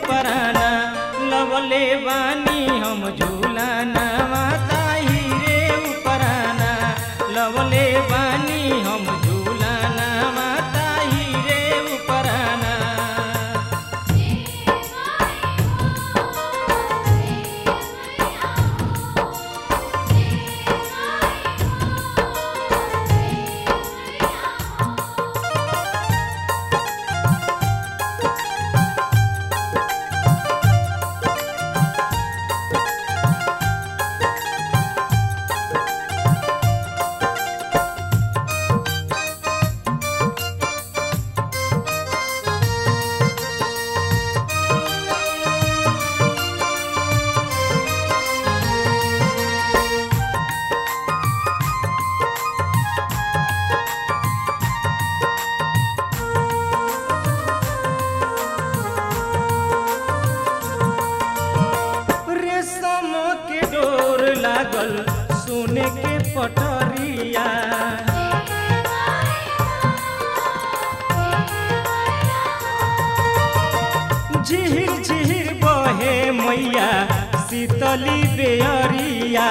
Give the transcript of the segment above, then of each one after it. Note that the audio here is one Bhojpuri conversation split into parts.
उपराना लवले बानी हम झूलाना ताही रे उपराना लवले बानी हम झूलाना ताही रे उपराना रेशम के डोर लागल सोने के पटरिया झिहिर झिहिर बहे मैया शीतली बेअरिया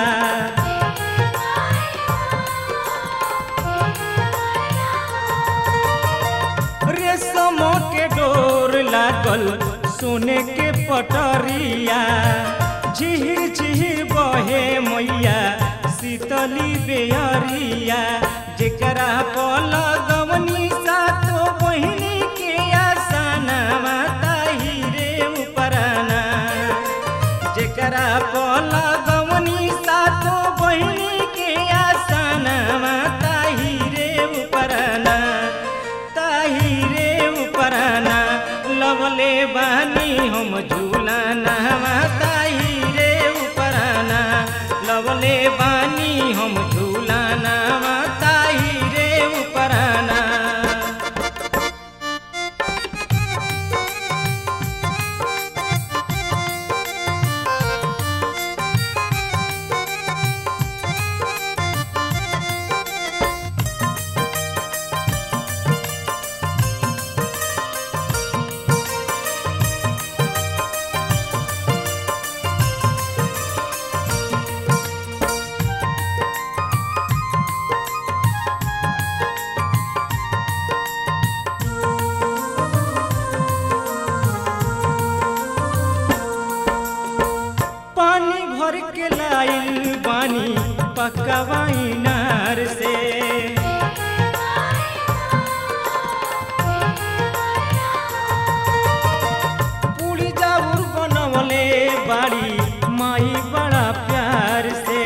रेशम के डोर लागल सोने के पटरिया झिहिर झिहिर बहे मैया शीतली बेअरिया जेकरा पल गवनी सातो बहिनी के आसना ताही रे उपराना जेकरा पल गवनी सातो बहिनी के आसना ताही रे उपराना ताही रे उपराना लवले बानी हम झूलाना ताही रे उपराना लवले बानी हम झूलाना ताही रे उपराना पानी भर के लाइल बानी पकवाई नार से पूरी जाऊर बनवले बाड़ी माई बड़ा प्यार से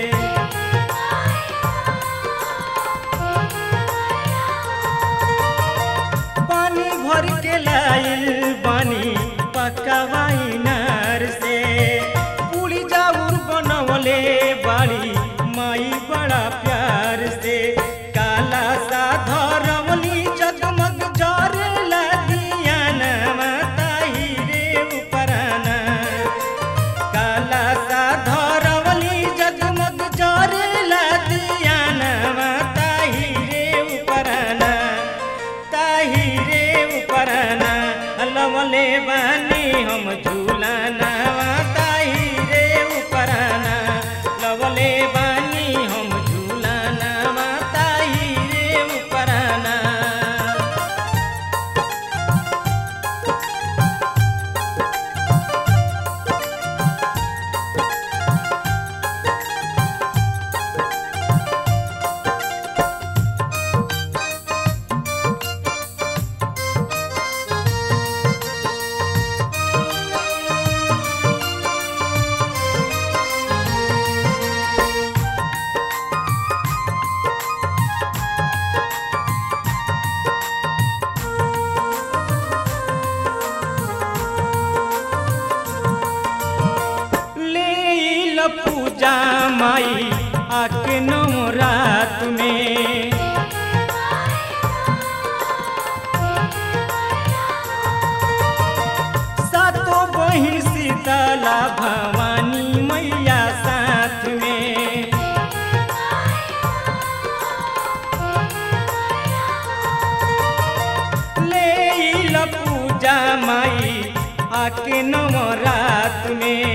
पानी भर के लाइल बानी पकवाई नार से पूरी जाऊर बनवले बाड़ी माई बड़ा प्यार से काला सा धरवली जगमग जरे लगिया ताही रे उपराना काला सा धरवली जगमग जरे लगिया ताही रे उपराना ताही रे उपराना लवले बानी हम झूलाना ताही रे उपराना लवले बानी हम झूलाना ताही रे उपराना पूजा माई आके नवरात में सातो बहिन शीतला भवानी मैया साथ में ले पूजा माई आके नवरात में